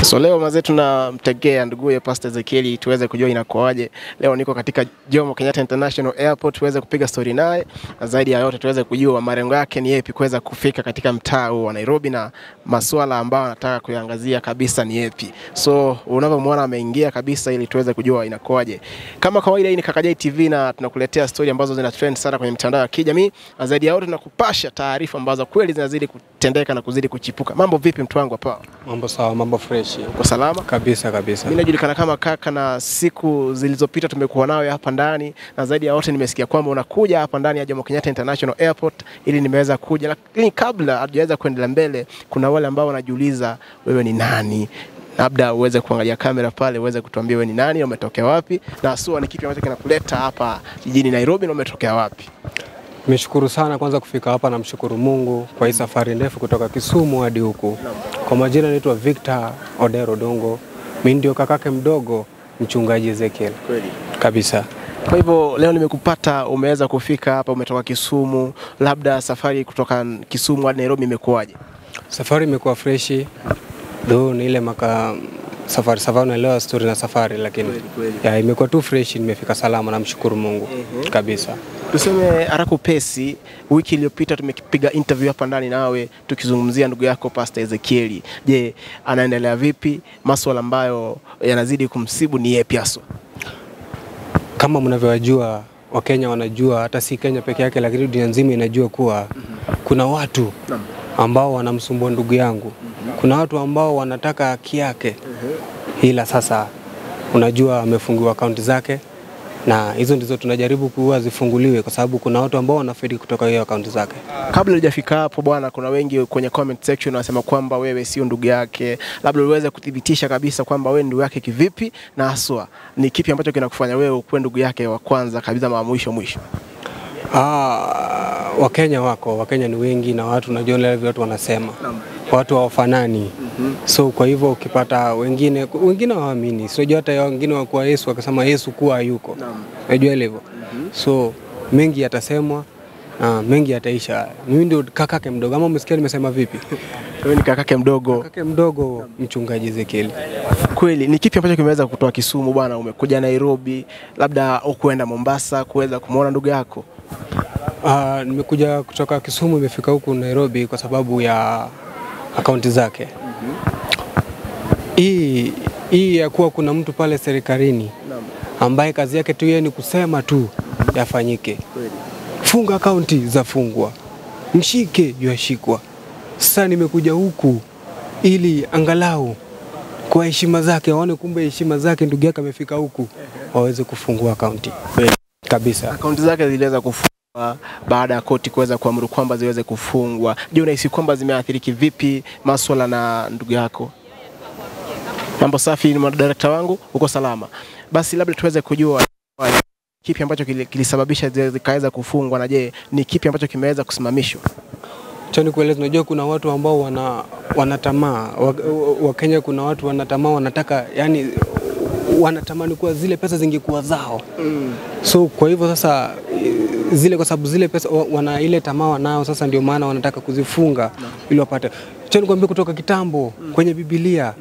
So leo mazee tunamtegea nduguye Pastor Ezekieli tuweze kujua inakuaje. Leo niko katika Jomo Kenyatta International Airport tuweze kupiga story naye na zaidi ya yote tuweze kujua malengo yake ni yapi kuweza kufika katika mtaa huu wa Nairobi na masuala ambayo anataka kuiangazia kabisa ni yapi. So unavyomwona ameingia kabisa ili tuweze kujua inakuaje. Kama kawaida hii ni Kakajai TV na tunakuletea story ambazo zina trend sana kwenye mitandao ya kijamii na zaidi ya yote tunakupasha taarifa ambazo kweli zinazidi kutendeka na kuzidi kuchipuka. Mambo vipi mtu wangu hapa? Mambo sawa, mambo fresh Uko salama? kabisa kabisa. Mimi najulikana kama kaka, na siku zilizopita tumekuwa nawe hapa ndani, na zaidi ya yote nimesikia kwamba unakuja hapa ndani ya Jomo Kenyatta International Airport ili nimeweza kuja, lakini kabla hatujaweza kuendelea mbele, kuna wale ambao wanajiuliza wewe ni nani? Labda uweze kuangalia kamera pale, uweze kutuambia wewe ni nani, umetokea wapi, na haswa ni kipi ambacho kinakuleta hapa jijini Nairobi na umetokea wapi? Nimeshukuru sana kwanza kufika hapa, namshukuru Mungu kwa hii safari ndefu kutoka Kisumu hadi huku. Kwa majina naitwa Victor Odero Dongo, mimi ndio kakake mdogo mchungaji Ezekiel Kweli. kabisa. Kwa hivyo leo nimekupata, umeweza kufika hapa, umetoka Kisumu, labda safari kutoka Kisumu hadi Nairobi imekuwaje? Safari imekuwa freshi, do ni ile maka safari safari, unaelewa story na safari, lakini Kweli, kweli. ya imekuwa tu fresh, nimefika salama, namshukuru Mungu kabisa. Tuseme haraka upesi, wiki iliyopita tumepiga interview hapa ndani nawe tukizungumzia ndugu yako Pastor Ezekieli. Je, anaendelea vipi? Maswala ambayo yanazidi kumsibu ni yepi haswa? Kama mnavyowajua Wakenya wanajua, hata si Kenya peke yake, lakini dunia nzima inajua kuwa kuna watu ambao wanamsumbua ndugu yangu. Kuna watu ambao wanataka haki yake, ila sasa unajua amefungiwa akaunti zake, na hizo ndizo tunajaribu kuwa zifunguliwe, kwa sababu kuna watu ambao wanafaidi kutoka hiyo akaunti zake. Kabla hujafika hapo bwana, kuna wengi kwenye comment section wanasema kwamba wewe sio ndugu yake, labda uweze kuthibitisha kabisa kwamba wewe ni ndugu yake kivipi, na haswa ni kipi ambacho kinakufanya wewe ukuwe ndugu yake wa kwanza kabisa, ma mwisho mwisho? Ah, Wakenya wako Wakenya ni wengi na watu unajua vile watu wanasema watu hawafanani so kwa hivyo ukipata wengine wengine hawaamini so unajua hata wengine wakuwa Yesu wakasema Yesu kuwa hayuko unajua ile hivyo so mengi yatasemwa na mengi yataisha mimi ndio kakake mdogo ama umesikia nimesema vipi Wewe ni kakake mdogo kakake mdogo mchungaji Ezekiel kweli. Ni kipi ambacho kimeweza kutoa Kisumu bwana, umekuja Nairobi, labda ukuenda Mombasa kuweza kumwona ndugu yako? Ah, nimekuja kutoka Kisumu imefika huku Nairobi kwa sababu ya akaunti zake. Hii hii ya kuwa kuna mtu pale serikalini ambaye kazi yake tu yeye ni kusema tu yafanyike. Funga akaunti zafungwa, mshike yashikwa. Sasa nimekuja huku ili angalau kwa heshima zake waone kumbe heshima zake ndugu yake amefika huku waweze kufungua akaunti kabisa. Akaunti zake ziliweza kufungwa baada ya koti kuweza kuamuru kwamba ziweze kufungwa. Je, unahisi kwamba zimeathiri kivipi maswala na ndugu yako? Mambo safi, ni director wangu, uko salama? Basi labda tuweze kujua kipi ambacho kili- kilisababisha zi- zikaweza kufungwa, na je ni kipi ambacho kimeweza kusimamishwa? Cha nikueleza, unajua kuna watu ambao wana, wana tamaa Wakenya wa kuna watu wana tamaa, wanataka yani wanatamani kuwa zile pesa zingekuwa zao so kwa hivyo sasa eh, zile kwa sababu zile pesa wa- wana ile tamaa wanao, sasa ndio maana wanataka kuzifunga ili wapate. Cha nikwambia kutoka kitambo kwenye Biblia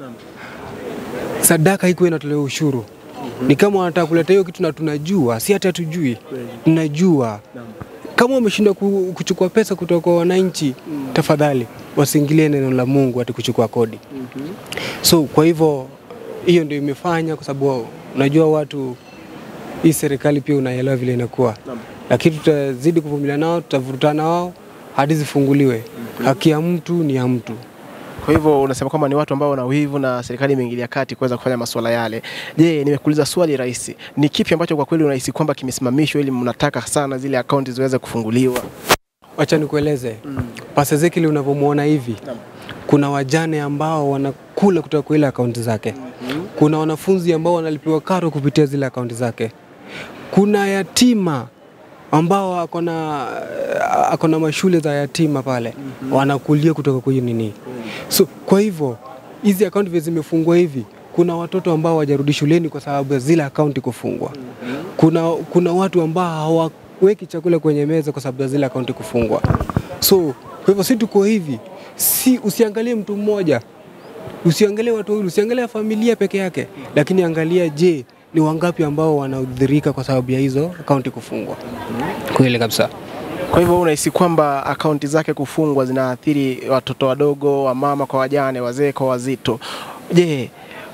sadaka iko inatolewa ushuru. Ni kama wanataka kuleta hiyo kitu na tunajua, si hata hatujui, tunajua kama wameshindwa ku- kuchukua pesa kutoka kwa wananchi, tafadhali wasiingilie neno la Mungu ati kuchukua kodi. So kwa hivyo hiyo ndio imefanya, kwa sababu unajua watu, hii serikali pia unaelewa vile inakuwa, lakini tutazidi kuvumilia nao, tutavurutana wao hadi zifunguliwe. Haki ya mtu ni ya mtu. Kwa hivyo unasema kwamba ni watu ambao wana wivu na serikali imeingilia kati kuweza kufanya masuala yale. Je, nimekuuliza swali rahisi, ni kipi ambacho kwa kweli unahisi kwamba kimesimamishwa ili mnataka sana zile akaunti ziweze kufunguliwa? Wacha nikueleze Pastor Ezekiel unavyomwona hivi, kuna wajane ambao wanakula kutoka kwa ile akaunti zake. Kuna wanafunzi ambao wanalipiwa karo kupitia zile akaunti zake. Kuna yatima ambao akona akona mashule za yatima pale wanakulia kutoka kwa hiyo nini. So kwa hivyo hizi akaunti vile zimefungwa hivi, kuna watoto ambao hawajarudi shuleni kwa sababu ya zile akaunti kufungwa. Kuna, kuna watu ambao hawaweki chakula kwenye meza kwa sababu ya zile akaunti kufungwa. So kwa hivyo si tuko hivi, si usiangalie mtu mmoja Usiangalie watu wawili, usiangalie familia peke yake, lakini angalia, je, ni wangapi ambao wanaudhirika kwa sababu ya hizo akaunti kufungwa? Kweli kabisa. Kwa hivyo unahisi kwamba akaunti zake kufungwa zinaathiri watoto wadogo, wamama kwa wajane, wazee kwa wazito. Je,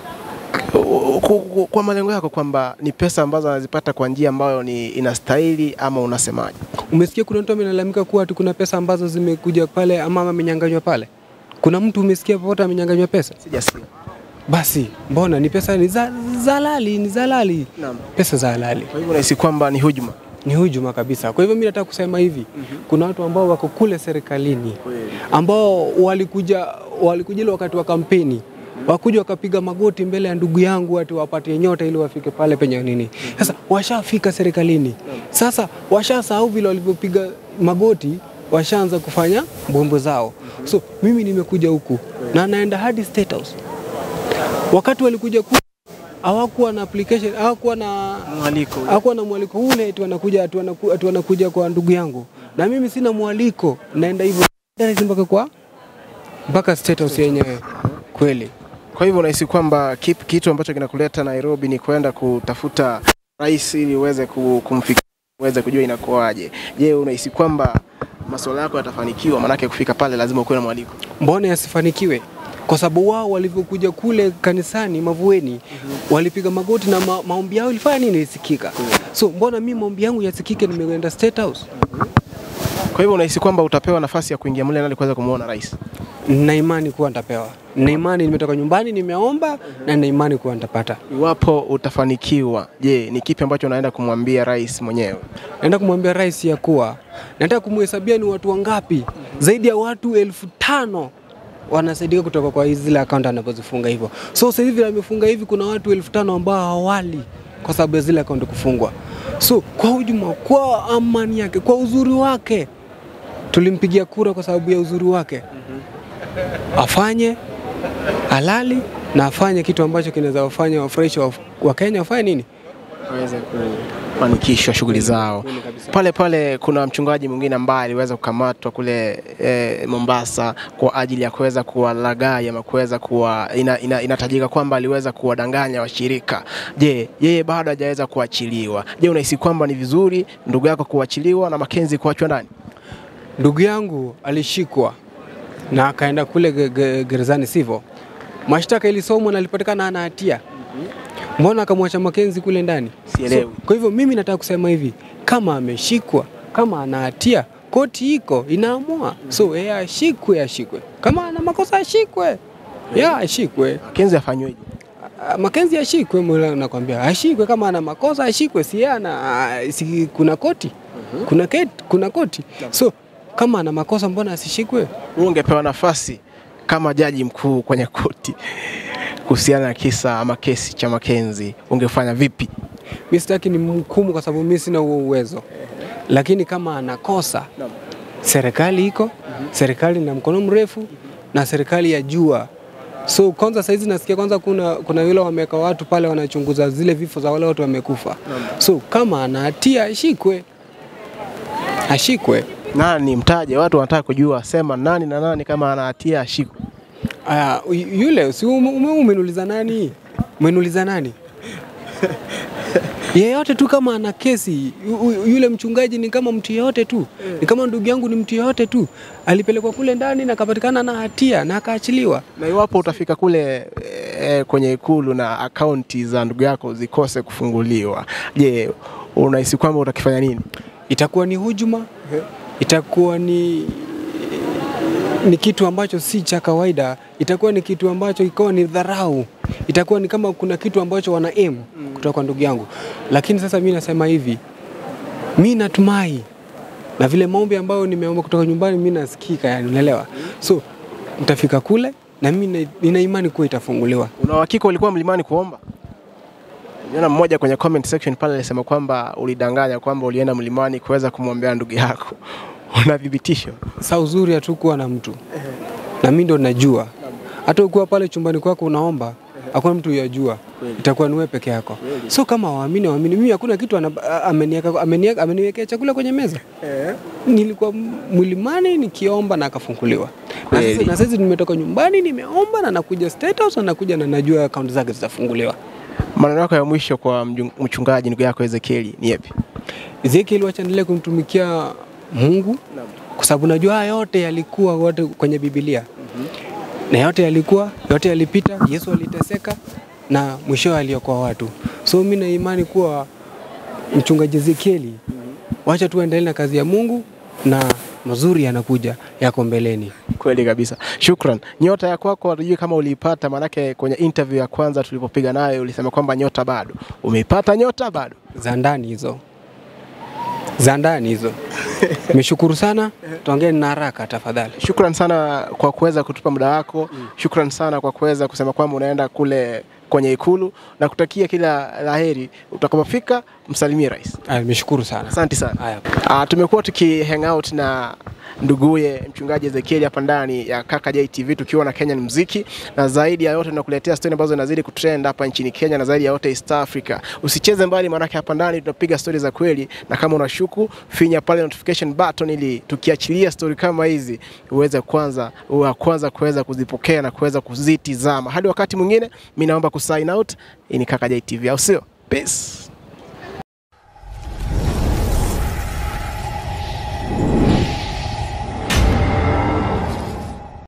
ku- ku- kwa malengo yako kwamba ni pesa ambazo anazipata kwa njia ambayo ni inastahili ama unasemaje? Umesikia kuna mtu amelalamika kuwa ati kuna pesa ambazo zimekuja pale ama amenyanganywa pale? Kuna mtu umesikia popote amenyanganywa pesa? Sijasikia. Basi mbona ni pesa ni za, za halali, ni za halali, Naam. pesa za halali. Kwa hivyo unahisi kwamba ni hujuma? ni hujuma kabisa. Kwa hivyo mimi nataka kusema hivi, kuna watu ambao wako kule serikalini ambao walikuja walikuja ile wakati wa kampeni wakuja wakapiga magoti mbele ya ndugu yangu ati wapatie nyota ili wafike pale penye nini. Sasa washafika serikalini, sasa washasahau vile walivyopiga magoti, washaanza kufanya mbwembwe zao. So mimi nimekuja huku na naenda hadi State House. Wakati walikuja ku hawakuwa na application, hawakuwa na Mwaliko. hakuwa na mwaliko ule eti wanakuja eti wanaku- eti wanakuja kwa ndugu yangu, na mimi sina mwaliko, naenda hivyo direct mpaka kwa mpaka State House yenyewe kweli. Kwa hivyo unahisi kwamba kip- kitu ambacho kinakuleta Nairobi ni kwenda kutafuta rais ili uweze ku- kumfikia uweze kujua inakuwaje. Je, unahisi kwamba masuala yako yatafanikiwa? Maanake kufika pale lazima ukuwe na mwaliko. Mbona yasifanikiwe? Kwa sababu wao walivyokuja kule kanisani Mavueni walipiga magoti na ma, maombi yao ilifanya nini? Ilisikika. So mbona mimi maombi yangu yasikike? Nimeenda State House Kwa hivyo unahisi kwamba utapewa nafasi ya kuingia mle ndani kuweza kumwona rais? na imani kuwa nitapewa, na imani nimetoka nyumbani nimeomba, na na imani kuwa nitapata. Iwapo utafanikiwa, je, ni kipi ambacho unaenda kumwambia rais mwenyewe? Naenda kumwambia rais ya kuwa nataka kumhesabia ni watu wangapi, zaidi ya watu elfu tano wanasaidika kutoka kwa hizi zile akaunti anapozifunga hivyo. So sasa hivi amefunga hivi, kuna watu elfu tano ambao hawali kwa sababu ya zile akaunti kufungwa. So kwa ujumla, kwa amani yake, kwa uzuri wake, tulimpigia kura kwa sababu ya uzuri wake. Afanye halali na afanye kitu ambacho kinaweza wafanya wafurahisha wa- Wakenya wafanye nini? waweze kufanikishwa shughuli zao. Kweli kabisa. Pale pale kuna mchungaji mwingine ambaye aliweza kukamatwa kule e, Mombasa kwa ajili ya kuweza kuwalaghai ama kuweza kuwa ina, ina, inatajika kwamba aliweza kuwadanganya washirika. Je, yeye bado hajaweza kuachiliwa. Je, unahisi kwamba ni vizuri ndugu yako kuachiliwa na Makenzi kuachwa ndani? Ndugu yangu alishikwa na akaenda kule ge- ge- gerezani, sivyo? Mashtaka ilisomwa na alipatikana hana hatia. Mbona akamwacha Makenzi kule ndani? Sielewi. So, kwa hivyo mimi nataka kusema hivi, kama ameshikwa, kama ana hatia, koti iko inaamua. So yeye ashikwe, ashikwe. Kama ana makosa ashikwe, ya ashikwe. Makenzi afanyweje? Ah, Makenzi ashikwe, mbona nakwambia ashikwe. Kama ana makosa ashikwe, si yeye ana ah, si kuna koti, kuna keti, kuna koti. So kama ana makosa, mbona asishikwe? Wewe ungepewa nafasi kama jaji mkuu kwenye koti kuhusiana na kisa ama kesi cha Makenzi, ungefanya vipi? Mi sitaki ni mhukumu kwa sababu mi sina huo uwezo, lakini kama anakosa, serikali iko, serikali na mkono mrefu na serikali ya jua. So kwanza saizi nasikia kwanza kuna, kuna yule wameweka watu pale wanachunguza zile vifo za wale watu wamekufa. So kama ana hatia ashikwe, ashikwe. Nani mtaje? Watu wanataka kujua, sema nani na nani, kama ana hatia ashikwe. Aya, yu- yule si ume- ume- umeniuliza nani? Umeniuliza nani? yeyote tu kama ana kesi yu- yu- yule mchungaji ni kama mtu yeyote tu, ni kama ndugu yangu, ni mtu yeyote tu, alipelekwa kule ndani na akapatikana na hatia na akaachiliwa. Na iwapo utafika kule e, kwenye ikulu na akaunti za ndugu yako zikose kufunguliwa, je, unahisi kwamba utakifanya nini? Itakuwa ni hujuma, itakuwa ni ni kitu ambacho si cha kawaida, itakuwa ni kitu ambacho ikawa ni dharau, itakuwa ni kama kuna kitu ambacho wana aim kutoka kwa ndugu yangu. Lakini sasa mi nasema hivi, mi natumai na vile maombi ambayo nimeomba kutoka nyumbani mi nasikika, yani unaelewa. So nitafika kule na mi na- nina imani kuwa itafunguliwa. Una uhakika ulikuwa mlimani kuomba? Niona mmoja kwenye comment section pale alisema kwamba ulidanganya kwamba ulienda mlimani kuweza kumwombea ndugu yako. Una thibitisho? Sa uzuri hatukuwa na mtu na mi ndo najua, hata ukiwa pale chumbani kwako unaomba hakuna mtu yajua, itakuwa ni wewe peke yako. So kama waamini waamini, mimi hakuna kitu ana- a- ameniweka- ameniweka- ameniwekea chakula kwenye meza. Nilikuwa mlimani nikiomba na akafunguliwa. Kweli. sasa- na sasa nimetoka nyumbani nimeomba na nakuja State House na nakuja na najua akaunti zake zitafunguliwa. Maneno yako ya mwisho kwa mjung- mchungaji ndugu yako Ezekieli ni yapi? Ezekiel wacha endelee kumtumikia Mungu kwa sababu najua haya yote yalikuwa wote kwenye Biblia na yote yalikuwa yote yalipita. Yesu aliteseka na mwishowe aliokoa watu, so mi na imani kuwa mchungaji Ezekieli, wacha tu endelee na kazi ya Mungu na mazuri yanakuja yako mbeleni. Kweli kabisa, shukran. Nyota ya kwako hatujui kama uliipata, maanake kwenye interview ya kwanza tulipopiga nayo ulisema kwamba nyota bado. Umeipata nyota bado? za ndani hizo za ndani hizo. Nimeshukuru sana, tuongee na haraka tafadhali. Shukran sana kwa kuweza kutupa muda wako. Shukran sana kwa kuweza kusema kwamba unaenda kule kwenye Ikulu na kutakia kila laheri utakapofika, msalimie rais. Aya, Nimeshukuru sana. Asante sana. Haya. Uh, tumekuwa tuki hang out na nduguye mchungaji Ezekieli hapa ndani ya Kaka JTV tukiwa na Kenyan muziki, na zaidi ya yote tunakuletea stori ambazo zinazidi kutrend hapa nchini Kenya na zaidi ya yote East Africa. Usicheze mbali, maanake hapa ndani tunapiga stori za kweli, na kama unashuku finya pale notification button ili tukiachilia stori kama hizi uweze kwanza wa kwanza kuweza kuzipokea na kuweza kuzitizama. Hadi wakati mwingine, mimi naomba kusign out. Hii ni Kaka JTV, au sio? Peace.